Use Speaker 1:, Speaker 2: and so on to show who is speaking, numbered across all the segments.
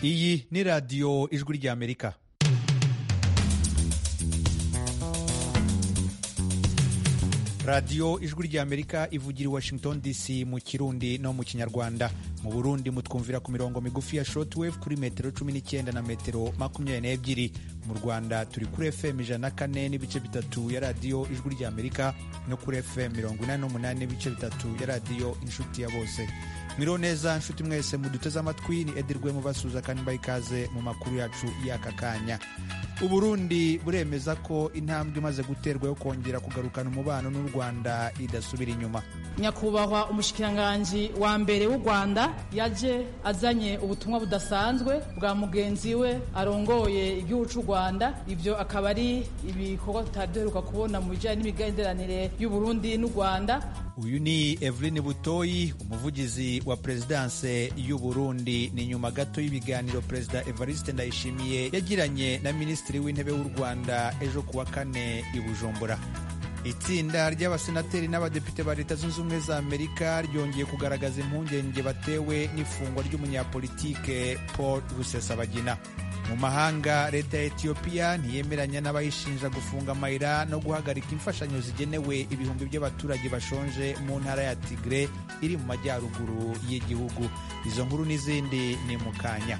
Speaker 1: iyi ni radiyo ijwi ry'amerika radiyo ijwi ry'amerika ivugira i washington dc mu kirundi no mu kinyarwanda mu burundi mutwumvira ku mirongo migufi ya shortwave kuri metero cumi n'icyenda na metero makumyabiri n'ebyiri mu rwanda turi kuri fm ijana na kane n'ibice bitatu ya radiyo ijwi ry'amerika no kuri fm mirongo inani n'umunani n'ibice bitatu ya radiyo inshuti ya bose mwiriho neza nshuti mwese muduteze amatwi ni edirwe mubasuza kandi mbaha ikaze mu makuru yacu y'aka kanya uburundi buremeza ko intambwe imaze guterwa yo kongera kugarukana umubano n'u rwanda idasubira inyuma
Speaker 2: nyakubahwa umushikiranganji wa mbere w'u rwanda yaje azanye ubutumwa budasanzwe bwa mugenzi we arongoye igihugu cy'u rwanda ibyo akaba ari ibikorwa tutari duheruka kubona mu bijyanye n'imigenderanire y'uburundi n'u rwanda
Speaker 1: uyu ni eveline butoyi umuvugizi wa perezidanse y'u burundi ni nyuma gato y'ibiganiro perezida evariste ndayishimiye yagiranye na minisitiri w'intebe w'u rwanda ejo kuwa kane i bujumbura itsinda ry'abasenateri n'abadepite ba leta zunze ubumwe za amerika ryongeye kugaragaza impungenge batewe n'ifungwa ry'umunyapolitike paul rusesabagina mu mahanga leta ya etiyopiya ntiyemeranya n'abayishinja gufunga amayira no guhagarika imfashanyo zigenewe ibihumbi by'abaturage bashonje mu ntara ya tigre iri mu majyaruguru y'igihugu izo nkuru n'izindi ni mu kanya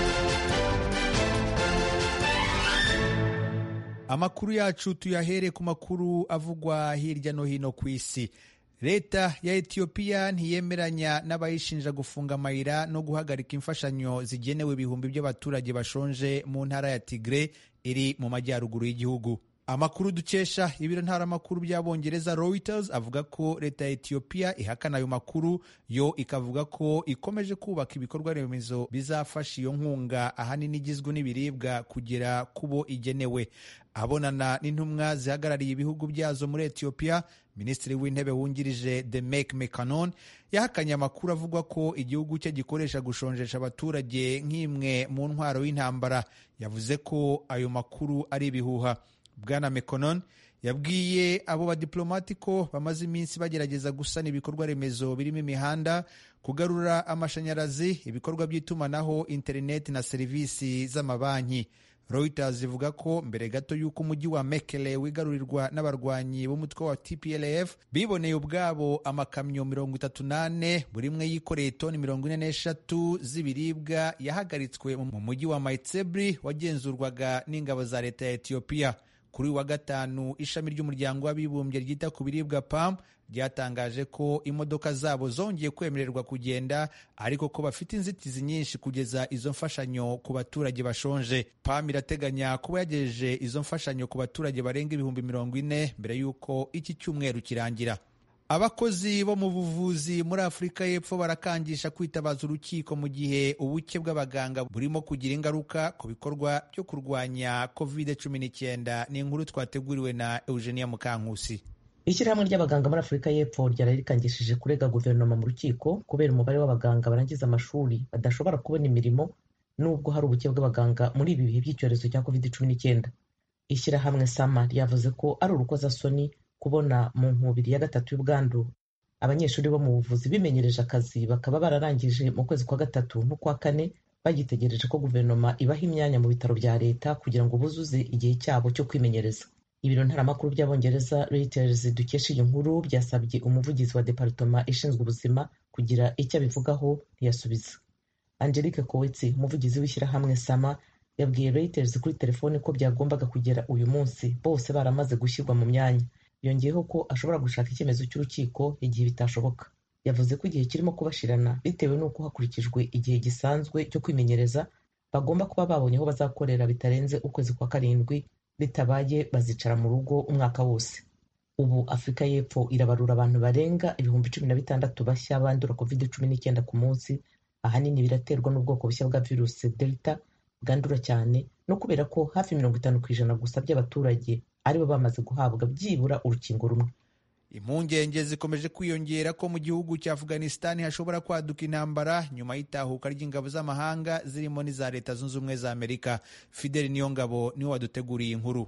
Speaker 1: amakuru yacu tuyahere ku makuru avugwa hirya no hino ku isi leta ya etiyopiya ntiyemeranya n'abayishinja gufunga amayira no guhagarika imfashanyo zigenewe ibihumbi by'abaturage bashonje mu ntara ya tigre iri mu majyaruguru y'igihugu amakuru dukesha ibiro ntaramakuru by'abongereza reuters avuga ko leta ya etiyopiya ihakana ayo makuru yo ikavuga ko ikomeje kubaka ibikorwa remezo bizafasha iyo nkunga ahanini igizwe n'ibiribwa kugera ku bo igenewe abonana n'intumwa zihagarariye ibihugu byazo muri etiyopiya minisitiri w'intebe wungirije demek mekanon yahakanye amakuru avuga ko igihugu cye gikoresha gushonjesha abaturage nk'imwe mu ntwaro y'intambara yavuze ko ayo makuru ari ibihuha bwana mekonon yabwiye abo badipolomati ko bamaze iminsi bagerageza gusana ibikorwa remezo birimo imihanda kugarura amashanyarazi ibikorwa by'itumanaho interineti na serivisi z'amabanki Reuters ivuga ko mbere gato y'uko umujyi wa Mekele wigarurirwa n'abarwanyi b'umutwe wa TPLF biboneye ubwabo amakamyo mirongo itatu n'ane buri imwe yikoreye toni mirongo ine n'eshatu z'ibiribwa yahagaritswe mu mujyi wa Maitsebri wagenzurwaga n'ingabo za leta ya Ethiopia kuri wa gatanu ishami ry'umuryango w'abibumbye ryita ku biribwa PAM ryatangaje ko imodoka zabo zongeye kwemererwa kugenda ariko ko bafite inzitizi nyinshi kugeza izo mfashanyo ku baturage bashonje PAM irateganya kuba yagejeje izo mfashanyo ku baturage barenga ibihumbi mirongo ine mbere y'uko iki cyumweru kirangira abakozi bo mu buvuzi muri afurika y'epfo barakangisha kwitabaza urukiko mu gihe ubuke bw'abaganga burimo kugira ingaruka ku bikorwa byo kurwanya covid cumi n'icyenda ni inkuru twateguriwe na eugenia mukankusi
Speaker 3: ishyirahamwe ry'abaganga muri afurika y'epfo ryari rikangishije kurega guverinoma mu rukiko kubera umubare w'abaganga barangiza amashuri badashobora kubona imirimo nubwo hari ubuke bw'abaganga muri ibi bihe by'icyorezo cya covid cumi n'icyenda ishyirahamwe sama ryavuze ko ari urukozasoni kubona mu nkubiri ya gatatu y'ubwandu abanyeshuri bo mu buvuzi bimenyereje akazi bakaba bararangije mu kwezi kwa gatatu n'ukwa kane bagitegereje ko guverinoma ibaha imyanya mu bitaro bya leta kugira ngo buzuze igihe cyabo cyo kwimenyereza ibiro ntaramakuru by'abongereza Reuters dukesha iyi nkuru byasabye umuvugizi wa departoma ishinzwe ubuzima kugira icyo abivugaho ntiyasubiza angelique kowetsi umuvugizi w'ishyirahamwe sama yabwiye Reuters kuri telefone ko byagombaga kugera uyu munsi bose baramaze gushyirwa mu myanya yongeyeho ko ashobora gushaka icyemezo cy'urukiko igihe bitashoboka yavuze ko igihe kirimo kubashirana bitewe n'uko hakurikijwe igihe gisanzwe cyo kwimenyereza bagomba kuba babonye aho bazakorera bitarenze ukwezi kwa karindwi bitabaye bazicara mu rugo umwaka wose ubu afurika y'epfo irabarura abantu barenga ibihumbi cumi na bitandatu bashya bandura covid cumi n'icyenda ku munsi ahanini biraterwa n'ubwoko bushya bwa virusi delta bwandura cyane no kubera ko hafi mirongo itanu ku ijana gusa by'abaturage aribo bamaze guhabwa byibura urukingo rumwe
Speaker 1: impungenge zikomeje kwiyongera ko mu gihugu cya afghanistan hashobora kwaduka intambara nyuma y'itahuka ry'ingabo z'amahanga zirimo n'iza leta zunze ubumwe za amerika fideli niyo ngabo niwe waduteguriye inkuru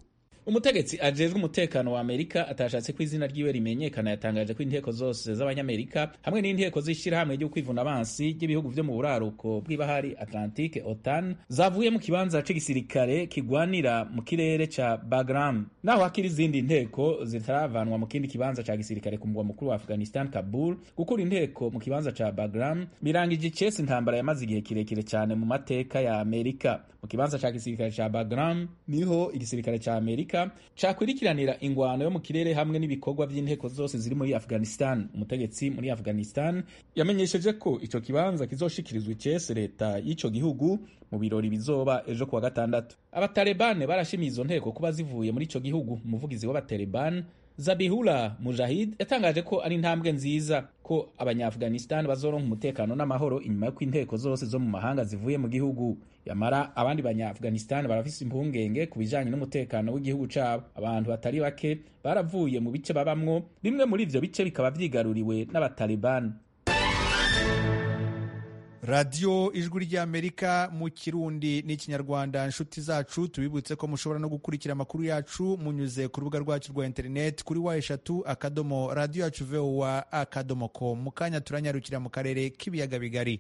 Speaker 4: umutegetsi ajejwe umutekano wa amerika atashatse ko izina ryiwe rimenyekana yatangaje ko inteko zose z'abanyamerika hamwe n'inteko z'ishyirahamwe ryo kwivuna abansi ry'ibihugu vyo mu buraruko bw'ibahari atlantique otan zavuye mu kibanza c'igisirikare kigwanira mu kirere ca bagram naho hakiri izindi nteko zitaravanwa mu kindi kibanza ca gisirikare ku mugwa mukuru wa afghanistan kabul gukura inteko mu kibanza ca bagram birangije icesi intambara yamaze igihe kirekire cyane mu mateka ya amerika mu kibanza ca gisirikare ca bagram niho igisirikare ca amerika cakwirikiranira ingwano yo mu kirere hamwe n'ibikorwa vy'inteko zose ziri muri afghanistan umutegetsi muri afghanistan yamenyesheje ko ico kibanza kizoshikirizwa icese leta y'ico gihugu mu birori bizoba ejo kuwa gatandatu abatalebane barashimiye izo nteko kuba zivuye muri ico gihugu umuvugizi w'abatalebani Zabihullah Mujahid yatangaje ko ari intambwe nziza ko abanyafghanistan bazoronka umutekano n'amahoro inyuma y'uko inteko zose zo mu mahanga zivuye mu gihugu yamara abandi banyafghanistan barafise impungenge ku bijanye n'umutekano w'igihugu cabo abantu batari bake baravuye mu bice babamwo bimwe muri ivyo bice bikaba vyigaruriwe n'abatalibani
Speaker 1: radiyo ijwi ry'amerika mu kirundi n'ikinyarwanda inshuti zacu tubibutse ko mushobora no gukurikira amakuru yacu munyuze ku rubuga rwacu rwa interineti kuri wa eshatu akadomo radiyo yacu vowa akadomo com mu kanya turanyarukira mu karere k'ibiyaga bigari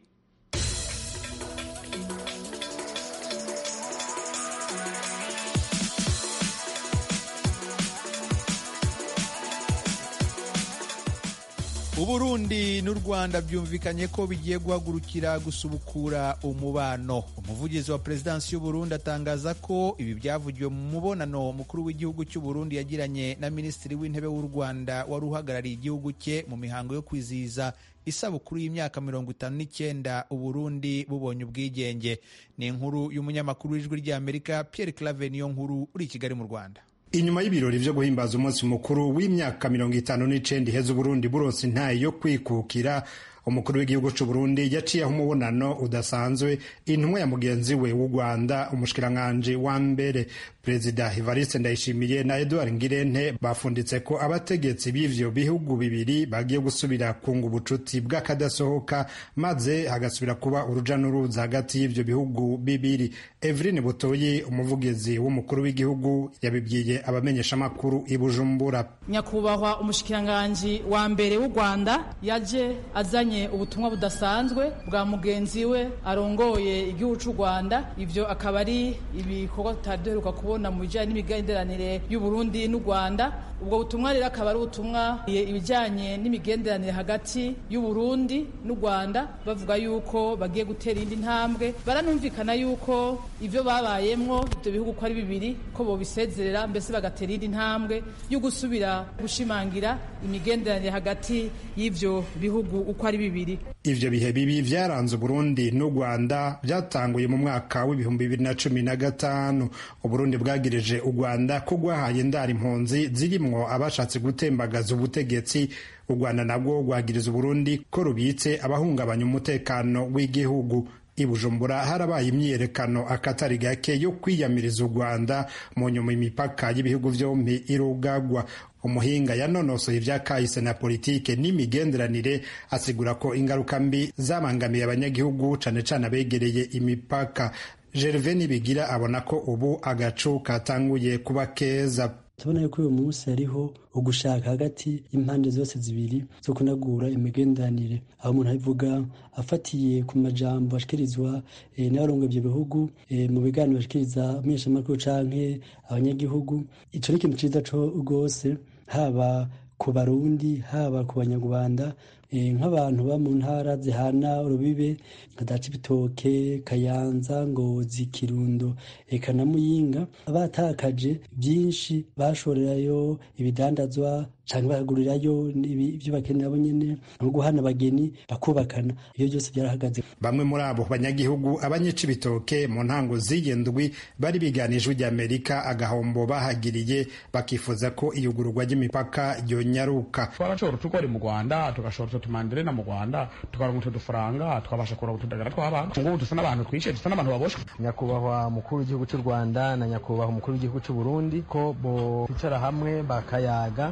Speaker 1: uburundi n'u rwanda byumvikanye ko bigiye guhagurukira gusubukura umubano umuvugizi wa perezidansi y'uburundi atangaza ko ibi byavugiwe mu mubonano mukuru w'igihugu cy'uburundi yagiranye na minisitiri w'intebe w'u rwanda wari uhagarariye igihugu cye mu mihango yo kwizihiza isabukuru y'imyaka mirongo itanu n'icyenda uburundi bubonye ubwigenge ni inkuru y'umunyamakuru w'ijwi ry'amerika pierre clave niyo nkuru uri i kigali mu rwanda
Speaker 5: inyuma y'ibirori vyo guhimbaza umunsi mukuru w'imyaka mirongo itanu n'icenda iheza uburundi buronse intayi yo kwikukira umukuru w'igihugu c'uburundi yaciyeho umubonano udasanzwe intumwa ya mugenzi we w'u rwanda umushikiranganji wa mbere perezida evariste ndayishimiye na edouard ngirente bafunditse ko abategetsi b'ivyo bihugu bibiri bagiye gusubira kunga ubucuti bw'akadasohoka maze hagasubira kuba uruja n'uruza hagati y'ivyo bihugu bibiri eveline butoyi umuvugizi w'umukuru w'igihugu yabibwiye abamenyeshamakuru i bujumbura
Speaker 2: nyakubahwa umushikiranganji wa mbere w'u rwanda yaje azanye ubutumwa budasanzwe bwa mugenzi we arongoye igihugu cy'u rwanda ivyo akaba ari ibikorwa tutari duheruka kubona mu bijyanye n'imigenderanire y'uburundi n'u rwanda ubwo butumwa rero akaba ari ubutumwa ibijyanye n'imigenderanire hagati y'uburundi n'u rwanda bavuga yuko bagiye gutera indi ntambwe baranumvikana yuko ivyo babayemwo ibyo bihugu uko ari bibiri ko bobisezerera mbese bagatera indi ntambwe yo gusubira gushimangira imigenderanire hagati y'ivyo bihugu uko ari bibiri
Speaker 5: ivyo bihe bibi vyaranze uburundi n'u rwanda vyatanguye mu mwaka w'ibihumbi bibiri na cumi na gatanu uburundi bwagirije u rwanda ko rwahaye indara impunzi zirimwo abashatse gutembagaza ubutegetsi u rwanda nabwo rwagiriza uburundi ko rubitse abahungabanya umutekano w'igihugu i bujumbura harabaye imyiyerekano akatari gake yo kwiyamiriza u rwanda mu nyuma imipaka y'ibihugu vyompi irugagwa umuhinga yanonosoye ibya kahise na politike n'imigenderanire asigura ko ingaruka mbi zabangamiye abanyagihugu cane cane abegereye imipaka gerve nibigira abona ko ubu agacu katanguye kuba keza
Speaker 6: tubona yuko uyu munsi hariho ugushaka hagati y'impande zose zibiri zo kunagura imigenderanire aho umuntu abivuga afatiye ku majambo ashikirizwa e, n'abarongo ivyo bihugu e, mu biganiro bashikiriza abamenyeshamakuru canke abanyagihugu ico ni ikintu ciza co rwose haba ku barundi haba ku banyarwanda nk'abantu ba mu ntara zihana urubibe nka za cibitoke kayanza ngozi kirundo eka na muyinga batakaje byinshi bashorerayo ibidandazwa cyangwa bakagurirayo ibyo bakenera bo nyene nko guhana abageni bakubakana ibyo byose byarahagaze
Speaker 5: bamwe muri abo banyagihugu abanyecibitoke mu ntango z'iyendwi bari biganije ujya amerika agahombo bahagiriye bakifuza ko iyugururwa ry'imipaka ryonyaruka
Speaker 7: twarashobora utugori mu rwanda tugashora utwo tumanderena mu rwanda tukaronka utwo dufaranga tukabasha kuronka utudagara tw'abana ngubu dusa n'abantu twishe dusa n'abantu baboshwe
Speaker 8: nyakubahwa mukuru w'igihugu cy'u rwanda na nyakubahwa umukuru w'igihugu cy'u burundi ko bo kwicara hamwe bakayaga bakugura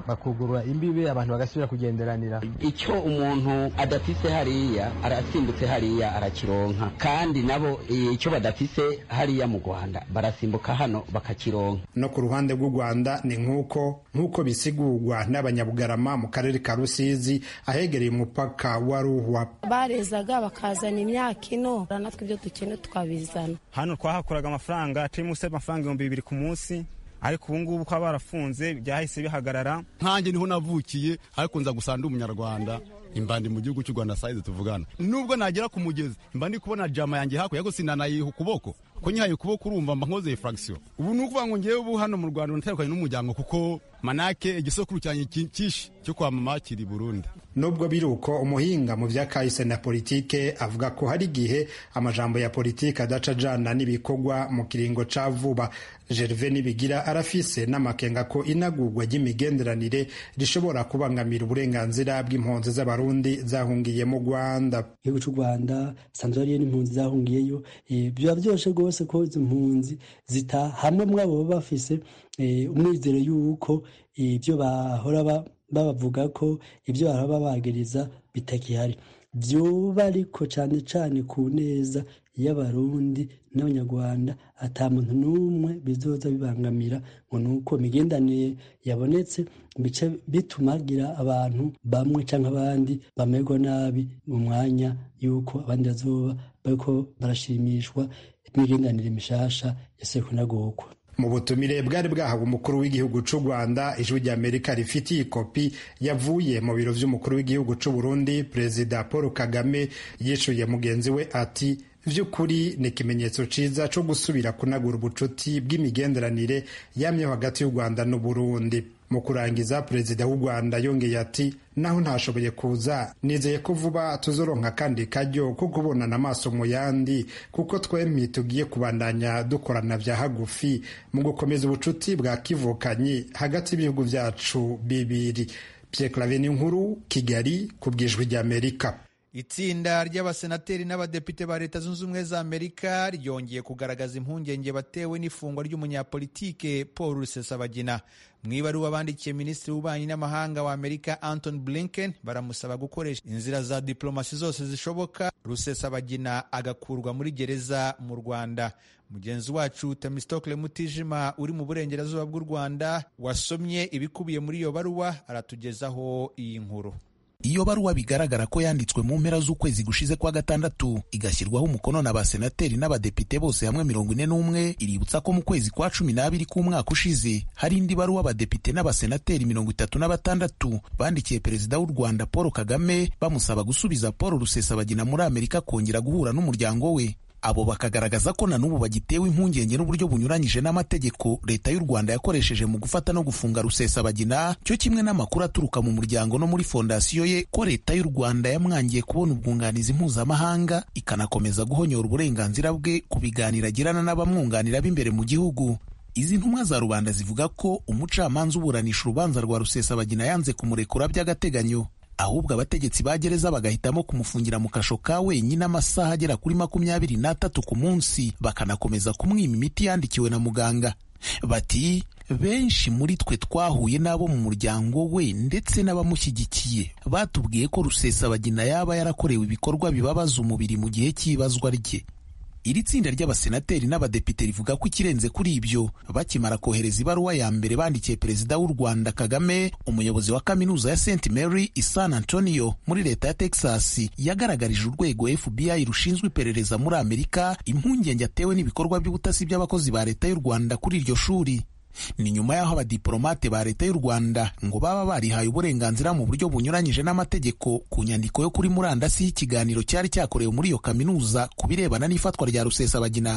Speaker 8: bakugurura imbibe abantu bagasubira kugenderanira
Speaker 9: icyo umuntu adafise hariya arasimbutse hariya arakironka kandi nabo icyo badafise hariya mu rwanda barasimbuka hano bakakironka
Speaker 5: no ku ruhande rw'u rwanda ni nk'uko nk'uko bisigurwa n'abanyabugarama mu karere ka rusizi ahegereye umupaka wa ruhwa
Speaker 10: barezaga bakazana imyaka ino natwe ibyo dukeneye tukabizana
Speaker 11: hano twahakuraga amafaranga turi munsi y'amafaranga ibihumbi bibiri ku munsi ariko ubu ngubu ko barafunze byahise bihagarara
Speaker 12: nkanjye niho navukiye ariko nza gusa ndi umunyarwanda imbandi mu gihugu cy'u rwanda sayizi tuvugana nubwo nagera ku mugezi mba ndi kubona jama yanjye hakurya ariko sinanayiha ukuboko ko nyihaye ukuboko urumva mba nkoze furagisiyo ubu ni ukuvuga ngo ngewe ubu hano mu rwanda natandukanye n'umuryango kuko manake igisokuru cyanjye cyinshi cyo kwa mama kiri burundi
Speaker 5: nubwo biri uko umuhinga mu bya kahise na politike avuga ko hari igihe amajambo ya politike adaca ajana n'ibikorwa mu kiringo ca vuba gerve nibigira arafise n'amakenga ko inagurwa ry'imigenderanire rishobora kubangamira uburenganzira bw'impunzi z'abarundi zahungiye mu rwanda
Speaker 6: igihugu cy'u rwanda sanzwe hariyo n'impunzi zahungiyeyo biba byoshe rwose ko izo mpunzi zita hamwe muri abo baba bafise umwizero y'uko ibyo bahora babavuga ko ibyo bahora babagiriza bitakihari byoba ariko cyane cyane ku neza y'abarundi n'abanyarwanda ata muntu n'umwe bizoza bibangamira ngo ni uko imigendanire yabonetse bice bitumagira abantu bamwe cyangwa abandi bamerwa nabi mu mwanya y'uko abandi bazoba bariko barashimishwa imigendanire mishasha yaseye kunagurwa
Speaker 5: mu butumire bwari bwahawe umukuru w'igihugu cy'u rwanda ijwi ry'amerika rifitiye ikopi yavuye mu biro by'umukuru w'igihugu cy'u burundi perezida paul kagame yishuye mugenzi we ati by'ukuri ni ikimenyetso cyiza cyo gusubira kunagura ubucuti bw'imigenderanire yamyeho hagati y'u rwanda n'uburundi mu kurangiza perezida w'u rwanda yongeye ati naho ntashoboye kuza nizeye ko vuba tuzoronka kandi kajyo ko kubonana amaso mu yandi kuko twembi tugiye kubandanya dukorana bya hagufi mu gukomeza ubucuti bwa kivukanyi hagati y'ibihugu byacu bibiri Pierre Claver nkuru kigali ku bwijwi ry'amerika
Speaker 1: itsinda ry'abasenateri n'abadepite ba leta zunze ubumwe za amerika ryongeye kugaragaza impungenge batewe n'ifungwa ry'umunyapolitike paul rusesabagina mu ibaruwa bandikiye minisitiri w'ububanyi n'amahanga wa amerika anton blinken baramusaba gukoresha inzira za diplomasi zose zishoboka rusesabagina agakurwa muri gereza mu rwanda mugenzi wacu temistokle mutijima uri mu burengerazuba bw'u rwanda wasomye ibikubiye muri iyo baruwa aratugezaho iyi nkuru
Speaker 13: iyo baruwa bigaragara ko yanditswe mu mpera z'ukwezi gushize kwa gatandatu igashyirwaho umukono na basenateri n'abadepite bose hamwe mirongo ine n'umwe iributsa ko mu kwezi kwa cumi n'abiri k'umwaka ushize hari indi baruwa abadepite n'abasenateri mirongo itatu na batandatu bandikiye perezida w'u rwanda paul kagame bamusaba gusubiza paul rusesabagina muri amerika kongera guhura n'umuryango we abo bakagaragaza ko na n'ubu bagitewe impungenge n'uburyo bunyuranyije n'amategeko leta y'u rwanda yakoresheje mu gufata no gufunga rusesabagina cyo kimwe n'amakuru aturuka mu muryango no muri fondasiyo ye ko leta y'u rwanda yamwangiye kubona ubwunganizi mpuzamahanga ikanakomeza guhonyora uburenganzira bwe ku biganiro agirana n'abamwunganira b'imbere mu gihugu izi ntumwa za rubanda zivuga ko umucamanza uburanisha urubanza rwa rusesabagina yanze kumurekura by'agateganyo ahubwo abategetsi ba gereza bagahitamo kumufungira mu kasho ka wenyine amasaha agera kuri makumyabiri n'atatu ku munsi bakanakomeza kumwima imiti yandikiwe na muganga bati benshi muri twe twahuye n'abo mu muryango we ndetse n'abamushyigikiye batubwiye ko rusesabagina yaba yarakorewe ibikorwa bibabaza umubiri mu gihe cy'ibazwa rye iri tsinda ry'abasenateri n'abadepite rivuga ko ikirenze kuri ibyo bakimara kohereza ibaruwa ya mbere bandikiye perezida w'u rwanda kagame umuyobozi wa kaminuza ya st mary i san antonio muri leta ya texas yagaragarije urwego fbi rushinzwe iperereza muri amerika impungenge atewe n'ibikorwa by'ubutasi by'abakozi ba leta y'u rwanda kuri iryo shuri ni nyuma y'aho abadiplomate ba leta y'u rwanda ngo baba barihaye uburenganzira mu buryo bunyuranyije n'amategeko ku nyandiko yo kuri murandasi y'ikiganiro cyari cyakorewe muri iyo kaminuza ku birebana n'ifatwa rya rusesabagina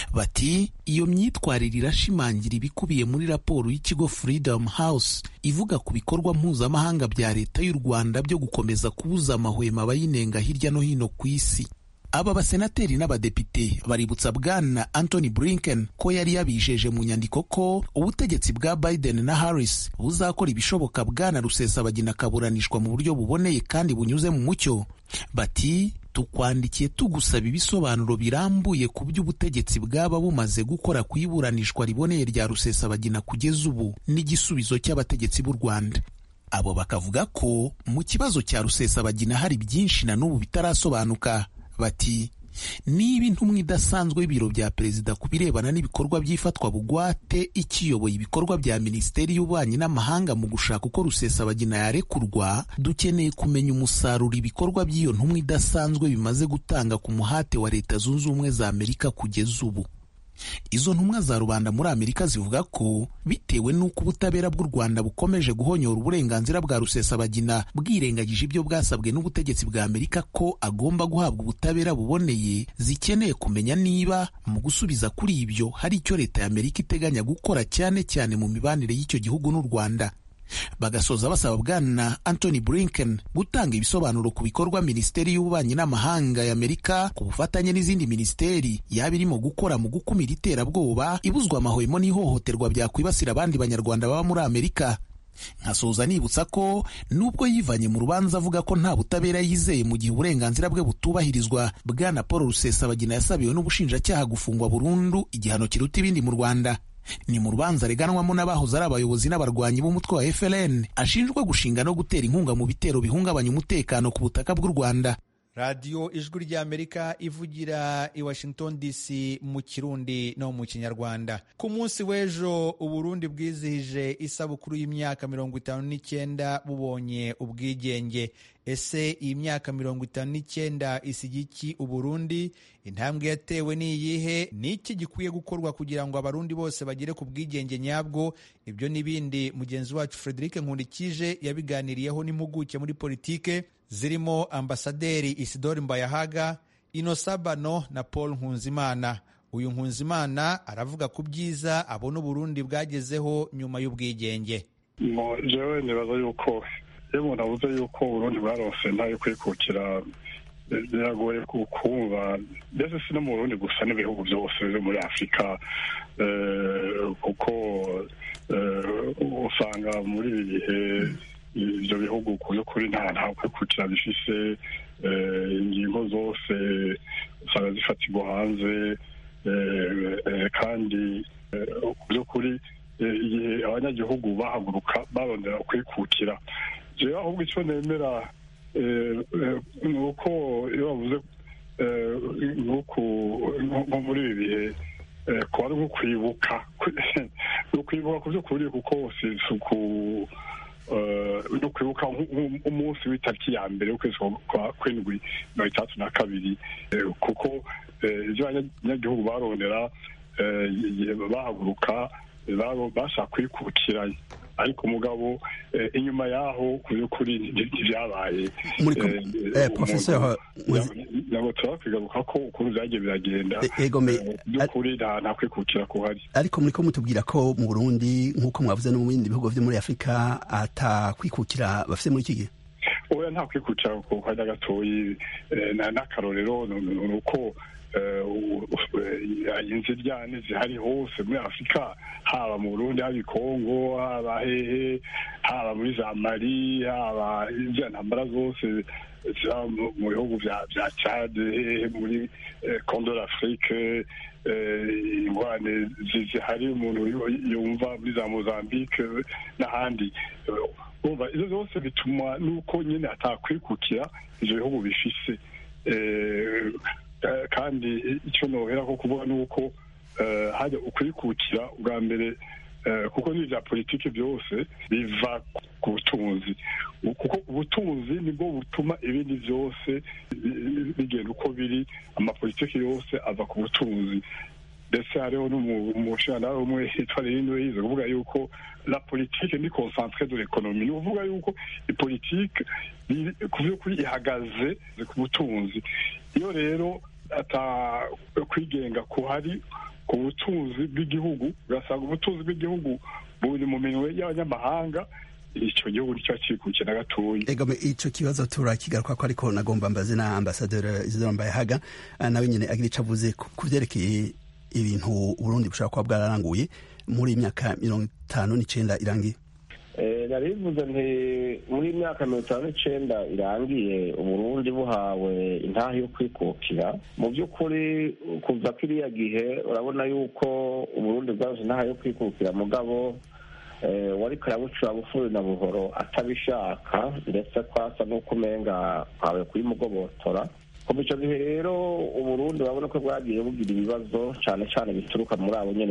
Speaker 13: bati iyo myitwarire irashimangira ibikubiye muri raporo y'ikigo freedom house ivuga ku bikorwa mpuzamahanga bya leta y'u rwanda byo gukomeza kubuza amahwemo abayinenga hirya no hino ku isi aba basenateri n'abadepite baributsa bwana Anthony Blinken ko yari yabijeje mu nyandiko ko ubutegetsi bwa Biden na Harris buzakora ibishoboka bwana Rusesabagina akaburanishwa mu buryo buboneye kandi bunyuze mu mucyo bati tukwandikiye tugusaba ibisobanuro birambuye ku byo ubutegetsi bwaba bumaze gukora ku iburanishwa riboneye rya Rusesabagina kugeza ubu n'igisubizo cy'abategetsi b'u Rwanda abo bakavuga ko mu kibazo cya rusesabagina hari byinshi na n'ubu bitarasobanuka bati niba intumwa idasanzwe y'ibiro bya perezida ku birebana n'ibikorwa by'ifatwa bugwate ikiyoboye ibikorwa bya minisiteri y'ububanyi n'amahanga mu gushaka uko rusesabagina yarekurwa dukeneye kumenya umusaruro ibikorwa by'iyo ntumwa idasanzwe bimaze gutanga ku muhate wa leta zunze ubumwe za amerika kugeza ubu izo ntumwa za rubanda muri amerika zivuga ko bitewe n'uko ubutabera bw'u rwanda bukomeje guhonyora uburenganzira bwa rusesabagina bwirengagije ibyo bwasabwe n'ubutegetsi bwa amerika ko agomba guhabwa ubutabera buboneye zikeneye kumenya niba mu gusubiza kuri ibyo hari icyo leta ya amerika iteganya gukora cyane cyane mu mibanire y'icyo gihugu n'u rwanda bagasoza basaba bwana Anthony Blinken gutanga ibisobanuro ku bikorwa minisiteri y'ububanyi n'amahanga ya Amerika ku bufatanye n'izindi minisiteri yaba irimo gukora mu gukumira iterabwoba ibuzwa amahwemo n'ihohoterwa byakwibasira abandi banyarwanda baba muri Amerika nkasoza nibutsa ko nubwo yivanye mu rubanza avuga ko nta butabera yizeye mu gihe uburenganzira bwe butubahirizwa bwana paul rusesabagina yasabiwe n'ubushinjacyaha gufungwa burundu igihano kiruta ibindi mu rwanda ni mu rubanza reganwamo n'abahoze ari abayobozi n'abarwanyi b'umutwe wa FLN ashinjwa gushinga no gutera inkunga mu bitero bihungabanya umutekano ku butaka bw'u Rwanda
Speaker 1: radiyo ijwi ry'amerika ivugira i washington dc mu kirundi no mu kinyarwanda ku munsi w'ejo uburundi bwizihije isabukuru y'imyaka mirongo itanu n'icyenda bubonye ubwigenge ese iyi myaka mirongo itanu n'icyenda isiga iki uburundi intambwe yatewe ni iyihe ni iki gikwiye gukorwa kugira ngo abarundi bose bagere ku bwigenge nyabwo ibyo n'ibindi mugenzi wacu frederic nkundikije yabiganiriyeho n'impuguke muri politike zirimo ambasaderi isidori mbayahaga inosabano na paul nkunzimana uyu nkunzimana aravuga ku byiza abona uburundi bwagezeho nyuma y'ubwigenge
Speaker 14: jewe nibaza yuko iyo umuntu avuze yuko uburundi bwarose ntayo kwikukira biragoye kumva mbese si no mu burundi gusa n'ibihugu byose byo muri afurika kuko usanga muri ibi bihe ibyo bihugu ku by'ukuri nta nta kwikukira bifise ingingo zose usanga zifatirwa hanze kandi ku by'ukuri igihe abanyagihugu bahaguruka barondera kwikukira jewe ahubwo icyo nemera ni uko iyo bavuze nko muri ibi bihe kuba ari nko kwibuka ni ukwibuka ku by'ukuri kuko si isuku no kwibuka umunsi w'itariki ya mbere w'ukwezi kwa kwindwi mirongo itandatu na kabiri kuko ibyo abanyagihugu barondera bahaguruka bashaka kwikukira ariko umugabo inyuma yaho ku by'ukuri ntibyabaye ntabwo turakwigaruka ko ukuntu byagiye biragenda by'ukuri nta kwikukira kuhari
Speaker 15: ariko muri ko mutubwira ko mu burundi nk'uko mwavuze no mu bindi bihugu byo muri afurika atakwikukira bafite muri iki gihe
Speaker 14: oya nta kwikukira ku kanya gatoyi n'akarorero ni uko inziryane zihari hose muri afurika haba mu burundi haba i kongo haba hehe haba muri za mari haba izo ntambara zose ziba mu bihugu bya cade hehe muri kondo d'afrique ingwane zihari umuntu yumva muri za mozambique n'ahandi izo zose bituma nuko nyine hatakwikukira ivyo bihugu bifise kandi icyo nohera ko kuvuga ni uko hajya ukwikukira ubwa mbere kuko n'ibya politiki byose biva ku butunzi kuko ubutunzi nibwo butuma ibindi byose bigenda uko biri amapolitiki yose ava ku butunzi ndetse hariho n'umushinga umwe hitwa rero yize kuvuga yuko la politike ni concentre de l'economie ni ukuvuga yuko ipolitike ku by'ukuri ihagaze ku butunzi iyo rero ata kwigenga kuhari ku butunzi bw'igihugu ugasanga ubutunzi bw'igihugu buri mu minwe y'abanyamahanga icyo gihugu nicyo kikukiye na gatoya
Speaker 15: egome icyo kibazo turakigaruka ko ariko nagomba mbaze na ambasaderi Isidore Mbayahaga nawe nyine agira icyo avuze ku byerekeye ibintu Burundi bushobora kuba bwararanguye muri myaka mirongo itanu n'icyenda irangiye
Speaker 16: nari bivuze nti muri myaka mirongo itanu n'icyenda irangiye uburundi buhawe intaha yo kwikukira mu by'ukuri kuva kiriya gihe urabona yuko uburundi bwaje intaha yo kwikukira mugabo wariko arabucura bufuri na buhoro atabishaka ndetse kwasa n'uko umenga kwawe kuyimugobotora kuva icyo gihe rero uburundi urabona ko bwagiye bugira ibibazo cyane cyane bituruka muri abo nyine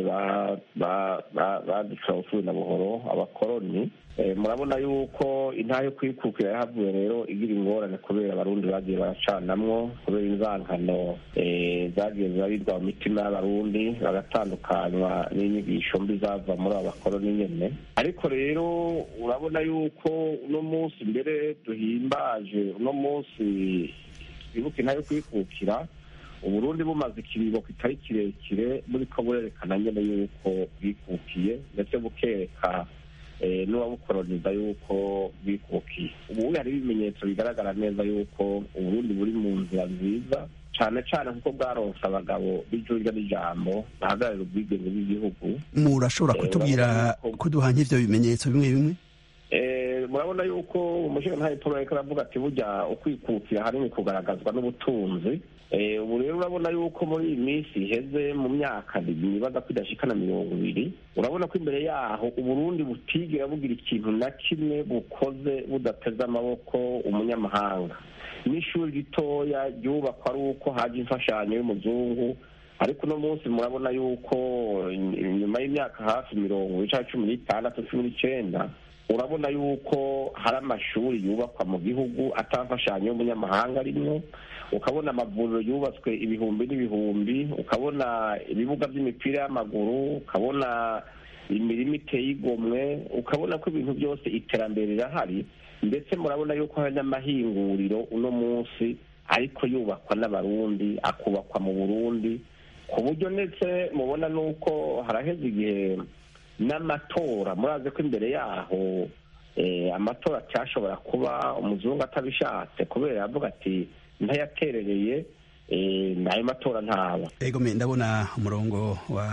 Speaker 16: badicura bufuri na buhoro abakoroni murabona yuko intaha yo kwikukira yahavuye rero igira ingorane kubera abarundi bagiye baracanamwo kubera inzankano zagiye zirarirwa mu mitima y'abarundi bagatandukanywa n'inyigisho mbi zava muri abo bakoroni nyene ariko rero urabona yuko uno munsi mbere duhimbaje uno munsi twibuke intaha yo kwikukira uburundi bumaze ikiringo kitari kirekire buriko burerekana nyene yuko bwikukiye ndetse bukereka n'uwabukoroniza yuko bwikukiye ubu hari ibimenyetso bigaragara neza yuko uburundi buri mu nzira nziza cyane cyane kuko bwaronse abagabo b'ijurya n'ijambo bahagararira ubwigenge bw'igihugu
Speaker 15: murashobora kutubwira kuduha nk'ivyo bimenyetso bimwe bimwe
Speaker 16: murabona yuko umushinga paul ariko aravuga ati burya ukwikukira hanini kugaragazwa n'ubutunzi ubu rero urabona yuko muri iyi minsi iheze mu myaka nibaza ko idashikana mirongo ibiri urabona ko imbere yaho uburundi butigera bugira ikintu na kimwe bukoze budateze amaboko umunyamahanga n'ishuri ritoya ryubakwa ari uko haje imfashanyo y'umuzungu ariko uno munsi murabona yuko nyuma y'imyaka hafi mirongo ica cumi n'itandatu cumi n'icenda urabona yuko hari amashuri yubakwa mu gihugu atamfashanyo y'umunyamahanga arimwo ukabona amavuriro yubatswe ibihumbi n'ibihumbi ukabona ibibuga by'imipira y'amaguru ukabona imirima iteye igomwe ukabona ko ibintu byose iterambere rirahari ndetse murabona yuko hari n'amahinguriro uno munsi ariko yubakwa n'abarundi akubakwa mu burundi ku buryo ndetse mubona n'uko haraheze igihe n'amatora murazi ko imbere yaho amatora cyashobora kuba umuzungu atabishatse kubera yavuga ati ntayaterereye n'ayo matora ntaba
Speaker 15: ego me ndabona umurongo wa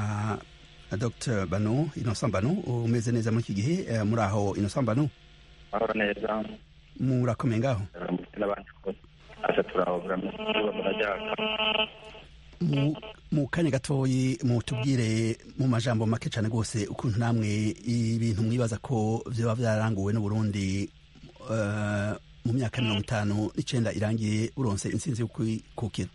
Speaker 15: dr bano innocent bano umeze neza muri iki gihe muri aho innocent bano
Speaker 17: mahoro neza
Speaker 15: murakomeye ngaho
Speaker 17: n'abandi asa turahobora murajyaka
Speaker 15: mu kanya gatoyi mutubwire mu majambo make cyane rwose ukuntu namwe ibintu mwibaza ko byaba byaranguwe n'uburundi mu myaka mirongo itanu n'icenda irangiye buronse intsinzi yo kwikukira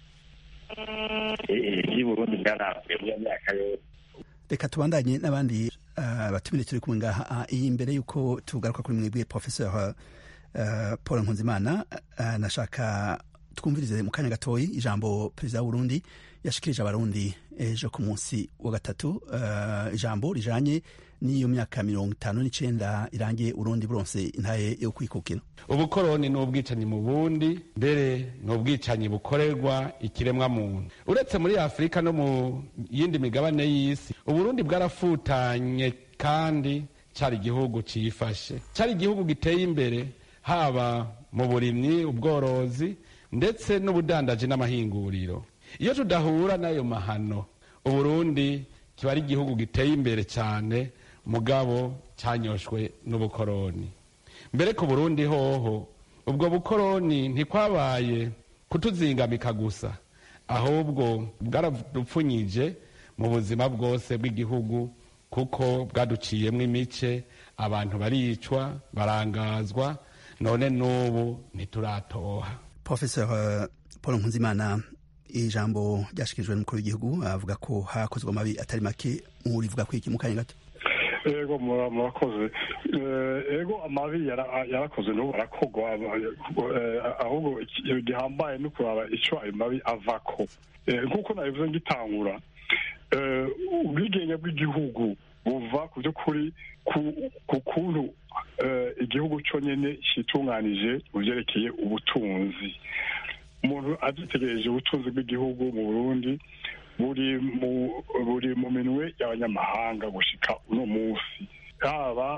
Speaker 17: iby'uburundi bwaranguye mu myaka yose
Speaker 15: reka tubandanye n'abandi batumire turi kumwe ngaha iyi mbere y'uko tugaruka kuri mwebwe professeur paul nkunzimana nashaka twumvirize mu kanya gatoyi ijambo perezida w'uburundi yashikirije abarundi ejo ku munsi wa gatatu ijambo rijanye n'iyo myaka mirongo itanu n'icenda irangiye urundi buronse intaye yo kwikukira
Speaker 7: ubukoroni ni ubwicanyi mu bundi mbere ni ubwicanyi bukorerwa ikiremwa muntu uretse muri afurika no mu yindi migabane y'isi uburundi bwarafutanye kandi cyari igihugu cifashe cyari igihugu giteye imbere haba mu burimyi ubworozi ndetse n'ubudandaji n'amahinguriro iyo tudahura n'ayo mahano uburundi kiba ari igihugu giteye imbere cyane mugabo cyanyoshwe n'ubukoroni mbere ku burundi hoho ubwo bukoroni ntikwabaye kutuzingamika gusa ahubwo bwaradupfunyije mu buzima bwose bw'igihugu kuko bwaduciyemo imice abantu baricwa barangazwa none n'ubu ntituratoha
Speaker 15: professeur paul nkunzimana ijambo ryashikirijwe n'umukuru w'igihugu avuga ko hakozwe amabi atari make murivuga ko iki mu kanya gato
Speaker 14: ego murakoze ego amabi yarakoze n'ubu arakogwa ahubwo gihambaye no kuraba icyo ayo mabi avako nk'uko nabivuze ngitangura ubwigenge bw'igihugu buva ku by'ukuri ku kuntu igihugu cyonyine cyitunganije mu byerekeye ubutunzi umuntu agitegereje ubutunzi bw'igihugu mu burundi buri mu buri mu minwe y'abanyamahanga gushika uno munsi haba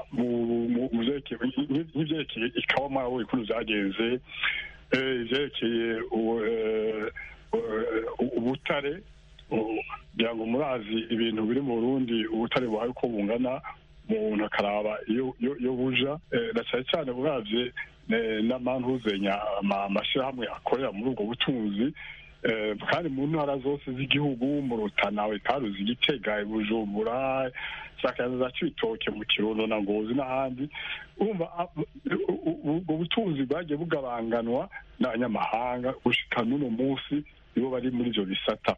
Speaker 14: nk'ibyerekeye ikawama ukuntu byagenze ibyerekeye ubutare kugira ngo murazi ibintu biri mu burundi ubutare buhaye uko bungana umuntu akaraba iyo buja na cyane cyane uravye n'amantuzenya amashyirahamwe akorera muri ubwo butunzi kandi mu ntara zose z'igihugu mu rutana ikaruzi igitega bujumbura za cibitoke mu kirundo na ngozi n'ahandi urumva ubwo butunzi bwagiye bugabanganwa n'abanyamahanga gushika n'uno munsi nibo bari muri ibyo bisata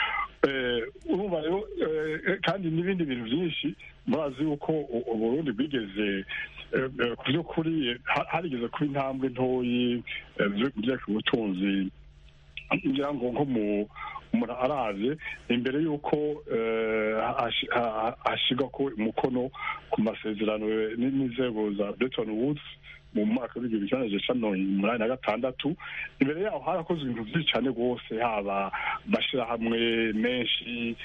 Speaker 14: urumva rero kandi n'ibindi bintu byinshi murazi yuko uburundi bwigeze ku by'ukuri harigeze kuba intambwe ntoyi byaka ubutunzi ngira ngo nko mu umuntu arazi imbere y'uko hashyirwa ko umukono ku masezerano n'inzego za Bretton Woods mu mwaka w'igihumbi kimwe magana cyenda mirongo umunani na gatandatu imbere yaho harakozwe ibintu byinshi cyane rwose haba amashyirahamwe menshi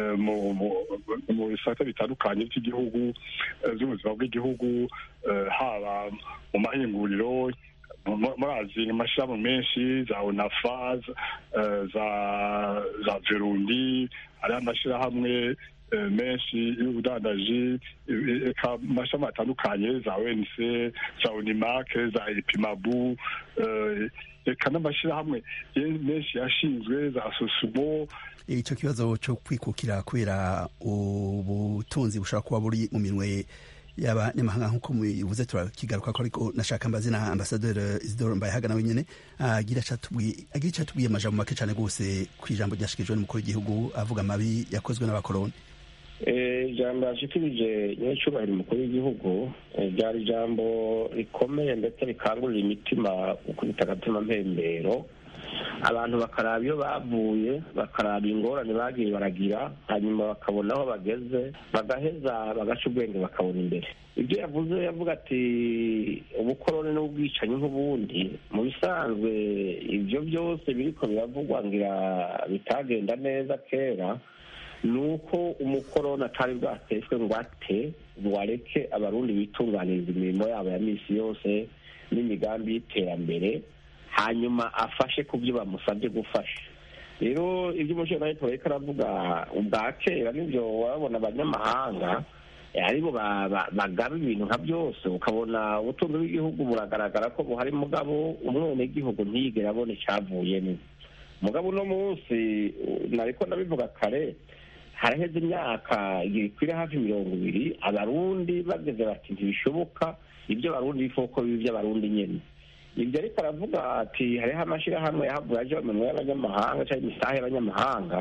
Speaker 14: mu bisata bitandukanye by'igihugu by'ubuzima bw'igihugu haba mu mahinguriro murazi amashyirahamwe menshi za onafa za za verundi hariho amashyirahamwe menshi y'ubudandaji amashami atandukanye za onc za unimake za epimabu reka n'amashyirahamwe menshi yashinzwe za sosumo
Speaker 15: icyo kibazo cyo kwikukira kubera ubutunzi bushobora kuba buri mu minwe y'abanyamahanga nk'uko mubivuze turakigaruka ko ariko nashaka mbaze na ambasaderi isidoro mbayehaga nawe nyine agira icyo atubwiye amajambo make cyane rwose ku ijambo ryashikirijwe n'umukuru w'igihugu avuga amabi yakozwe n'abakoroni
Speaker 16: ijambo yashikirije nyir'icyubahiro umukuru w'igihugu ryari ijambo rikomeye ndetse rikangurira imitima gukubita agatima mpembero abantu bakaraba iyo bavuye bakaraba ingorane bagiye baragira hanyuma bakabona aho bageze bagaheza bagaca ubwenge bakabona imbere ibyo yavuze yavuga ati ubukoroni n'ubwicanyi nk'ubundi mu bisanzwe ibyo byose biriko biravugwa ngira bitagenda neza kera ni uko umukoroni atari bwateshwe ngo ate ngo areke abarundi bitunganiriza imirimo yabo ya minsi yose n'imigambi y'iterambere hanyuma afashe ku byo bamusabye gufasha rero ibyo umushinga ariko aravuga ubwa kera nibyo wabona abanyamahanga aribo bagaba ibintu nka byose ukabona ubutunzi bw'igihugu buragaragara ko buhari mugabo umwenegihugu ntiyigere abona icyavuyemo mugabo uno munsi nariko ndabivuga kare haraheze imyaka ikwira hafi mirongo ibiri abarundi bageze bati ntibishoboka ibyo abarundi bifoko bibi by'abarundi nyene ibyo ariko aravuga ati hariho amashyirahamwe yahavuye aje minwe y'abanyamahanga cyangwa imisaha y'abanyamahanga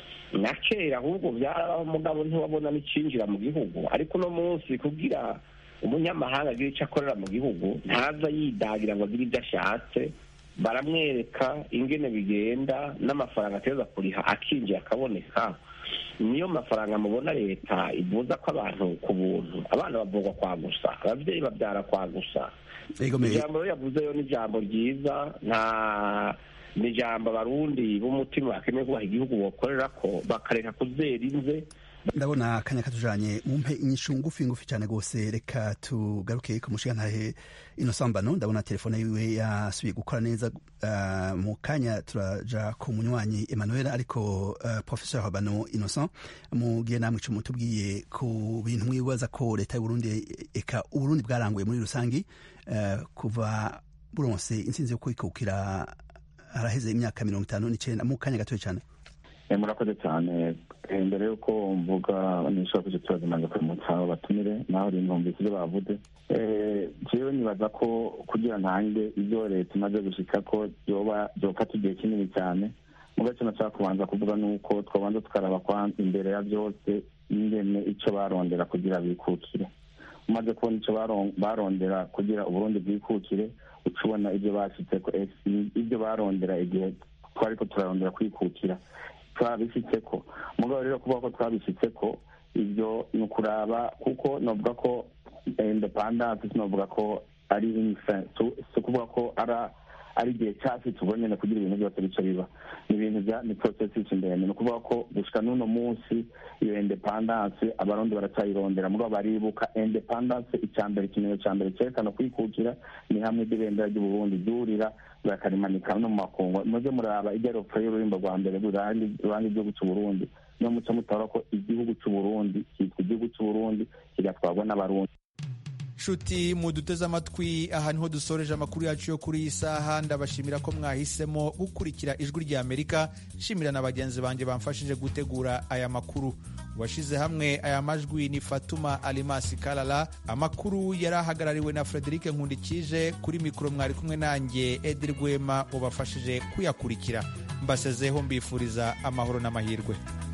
Speaker 16: na kera ahubwo byarabaho mugabo ntiwabona n'icyinjira mu gihugu ariko uno munsi kugira umunyamahanga agira icyo akorera mu gihugu ntaza yidagira ngo agire ibyo ashatse baramwereka ingene bigenda n'amafaranga ateza kuriha akinjiye akaboneka niyo mafaranga mubona leta ivuza ko abantu ku buntu abana bavugwa kwa gusa ababyeyi babyara kwa gusa ijambo rero yavuzeyo ni ijambo ryiza nta ni ijambo abarundi b'umutima bakeneye kubaha igihugu bokorera ko bakareka kuzera inze
Speaker 15: ndabona akanya katujanye mumpe inyishu ngufi ngufi cyane rwose reka tugaruke ku mushigantahe inosambano ndabona telefone yiwe yasubiye gukora neza uh, mu kanya turaja ku munywanyi emmanuel ariko uh, professeur habano innocent mugiye namwe ico mutubwiye ku bintu mwibaza ko leta y'uburundi eka uburundi bwaranguye muri rusangi uh, kuva buronse intsinzi yo kwikukira haraheze imyaka mirongo itanu n'icenda mu kanya gatoya cyane
Speaker 17: murakoze cyane mbere y'uko mvuga nishobora kucyo kibazo maze kuramutsa batumire naho rinumvise ibyo bavuze jewe nibaza ko kugira ntange ibyo leta imaze gushika ko byoba byofata igihe kinini cyane mu gace nashaka kubanza kuvuga ni uko twabanza tukaraba imbere ya byose ingene icyo barondera kugira bikukire umaze kubona icyo barondera kugira uburundi bwikukire uca ubona ibyo bashyitseko ibyo barondera igihe twari ko turarondera kwikukira twabishyitse ko mugabo rero kuvuga ko twabishyitse ko ibyo ni ukuraba kuko navuga ko independance sinavuga ko ari si ukuvuga ko ari igihe cyacu tubonye na kugira ibintu byose bice biba ni ibintu bya ni process ndende ni ukuvuga ko gushika n'uno munsi iyo independance abarundi baracyayirondera mugabo baribuka independance icya mbere ikimenyetso cya mbere cyerekana kwikukira ni hamwe ibendera ry'uburundi ryurira bakarimanika no mu makungu muze muraba igeropfa y'ururimbo rwa mbere ruranga igihugu cy'uburundi niyo muco mutabara ko igihugu cy'uburundi cyitwa igihugu cy'uburundi kigatwarwa n'abarundi
Speaker 1: nshuti muduteze amatwi aha niho dusoreje amakuru yacu yo kuri iyi saha ndabashimira ko mwahisemo gukurikira ijwi rya amerika nshimira na bagenzi banjye bamfashije gutegura aya makuru washyize hamwe aya majwi ni fatuma alimasi karara amakuru yari ahagarariwe na frederic nkundikije kuri mikoro mwari kumwe nanjye edi rwema ubafashije kuyakurikira mbasezeho mbifuriza amahoro n'amahirwe